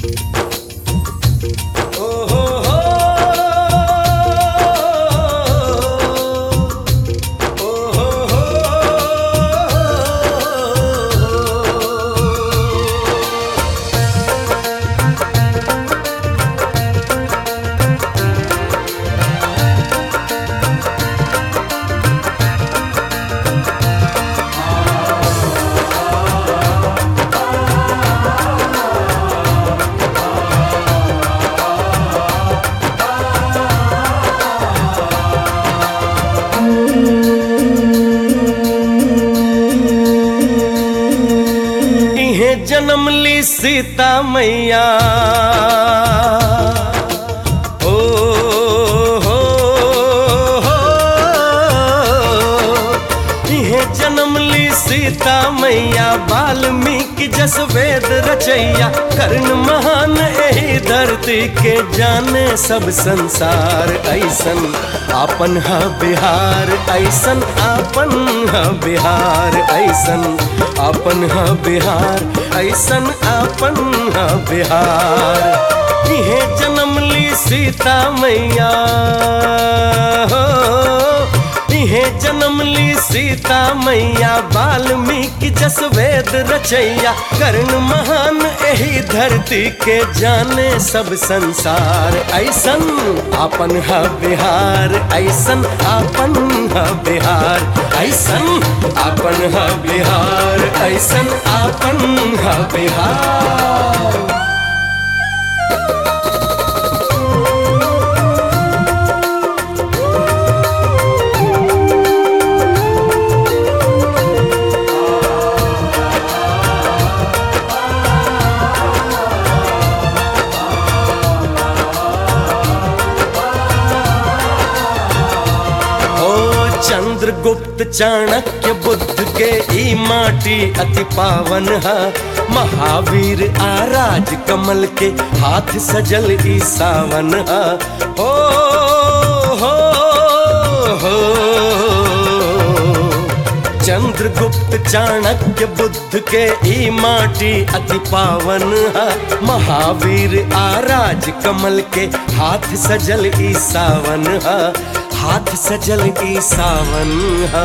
ओ हो हो ओ हो हो इहे जन्म ली सीता मैया ओ हो हो इहे जन्म ली सीता मैया वाल्मीकि जस वेद रचैया कर्ण महान एही धरती के जाने सब संसार ऐसन आपन ह बिहार ऐसन आपन ह बिहार ऐसन आपन ह बिहार ऐसन आपन ह बिहार इहे जन्म ली सीता मैया हो इहे जन्म ली सीता मैया वाल्मीकि जस वेद रचैया कर्ण महान एही धरती के जाने सब संसार ऐसन आपन ह बिहार ऐसन आपन ह बिहार ऐसन आपन ह बिहार ऐसन आपन ह बिहार ओ चंद्रगुप्त चाणक्य बुद्ध के ई माटी अति पावन है महावीर आराज कमल के हाथ सजल ई सावन है ओ हो हो चंद्रगुप्त चाणक्य बुद्ध के ई माटी अति पावन है महावीर आराज कमल के हाथ सजल ई सावन है हाथ सजल ई सावन है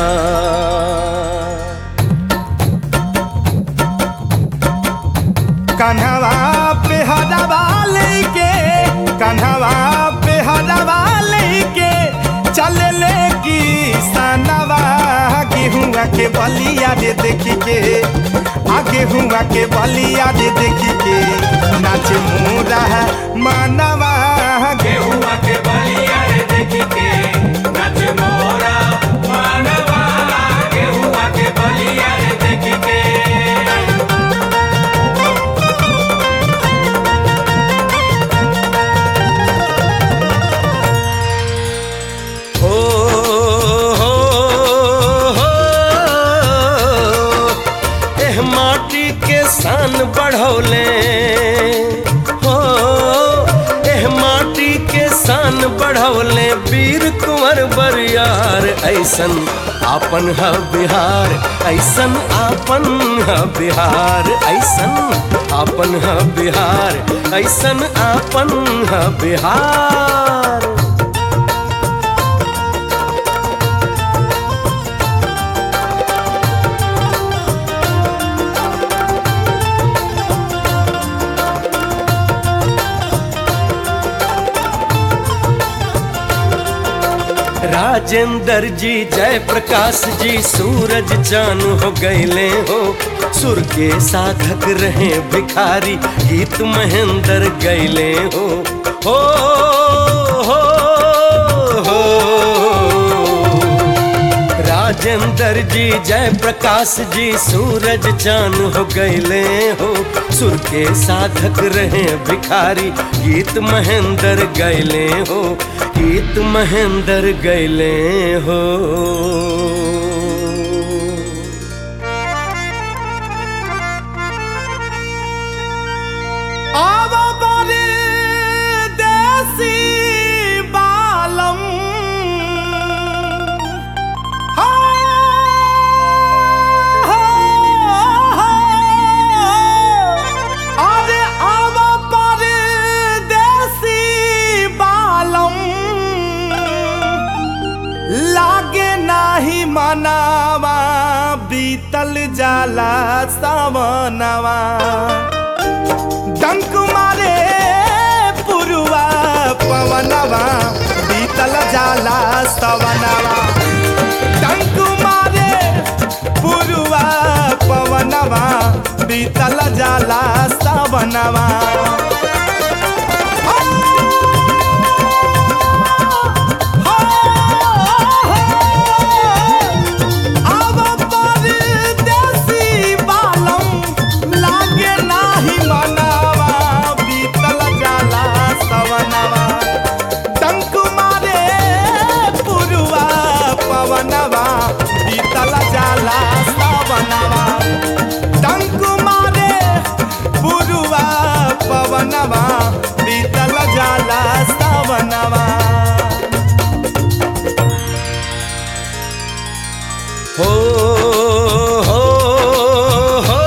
कन्हवा पे हदवा लेके कन्हवा पे हदवा लेके चल ले की सनवा गेहुआ के बलिया रे देखी के आ गेहुआ के बलिया रे देखी के नाच मोरा मानवा गेहुआ के बलिया रे देखी के नच मोरा मानवा गेहुआ के बलिया रे देखी के हो हो हो एह माटी के शान बढ़ौले हो एह माटी के शान बढ़ौले वीर कुंवर बरियार ऐसन आपन ह बिहार ऐसन आपन ह बिहार ऐसन आपन ह बिहार ऐसन आपन ह बिहार राजेंद्र जी जय प्रकाश जी सूरज चान हो गईले हो सुर के साधक रहे भिखारी गीत महेंद्र गईले हो हो हो हो राजेंद्र जी जय प्रकाश जी सूरज चान हो गईले हो सुर के साधक रहे भिखारी गीत महेंद्र गईले हो गीत महेंद्र गईले हो आवा बरे देसी बालम हा, हा, हा। अरे आवा पर बीतल जाला सावनवा डंक मारे पुरुआ पवनवा बीतल जाला सवनवा डंक मारे पुरुआ पवनवा बीतल जाला सवनवा अब परदेसी बालम लागे नाही मनवा बीतल जाला सवनवा टंक मारे पुरुआ पवनवा बीतल जाला सवनवा टंक मारे पुरुआ पवनवा बीतल जाला सवनवा हो हो हो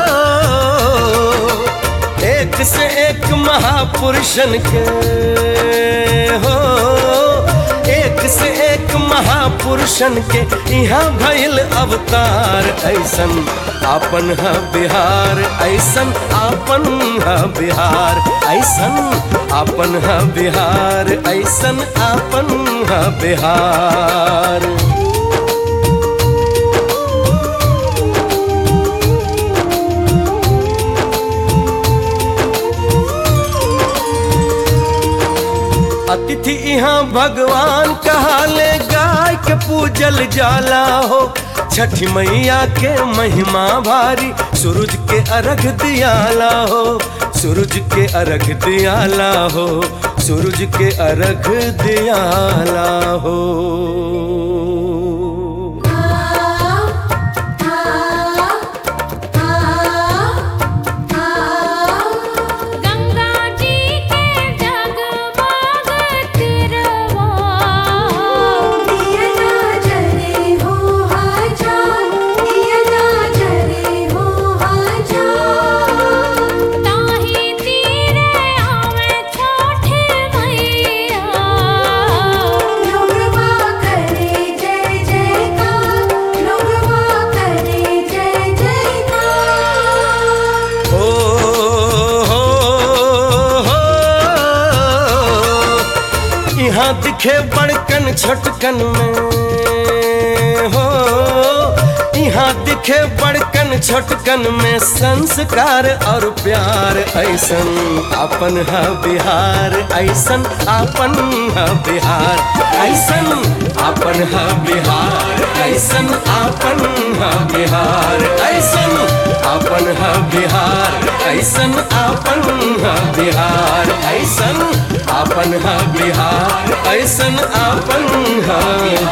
एक से एक महापुरुषन के हो एक से एक महापुरुषन के यहाँ भइल अवतार ऐसन आपन है बिहार ऐसन आपन है बिहार ऐसन आपन है बिहार ऐसन आपन है बिहार अतिथि यहाँ भगवान कहाले गाय के पूजल जाला हो छठी मैया के महिमा भारी सूरज के अर्घ दियाला हो सूरज के अर्घ दियाला हो सूरज के अर्घ दियाला हो गंगा जी के जगमग तिरवा दिया ना जले हो हजार दिया ना जले हो हजार ताही तीरे आवे छोटे मैया लोगवा करे जय जयकार लोगवा करे जय जयकार हो हो हो यहाँ दिखे बड़कन छोटकन में हो यहाँ दिखे बड़कन छोटकन में संस्कार और प्यार ऐसन अपन है बिहार ऐसन अपन है बिहार ऐसन अपन है बिहार ऐसन अपन है बिहार ऐसन अपन है बिहार ऐसन अपन है बिहार ऐसन अपन है बिहार ऐसन अपन है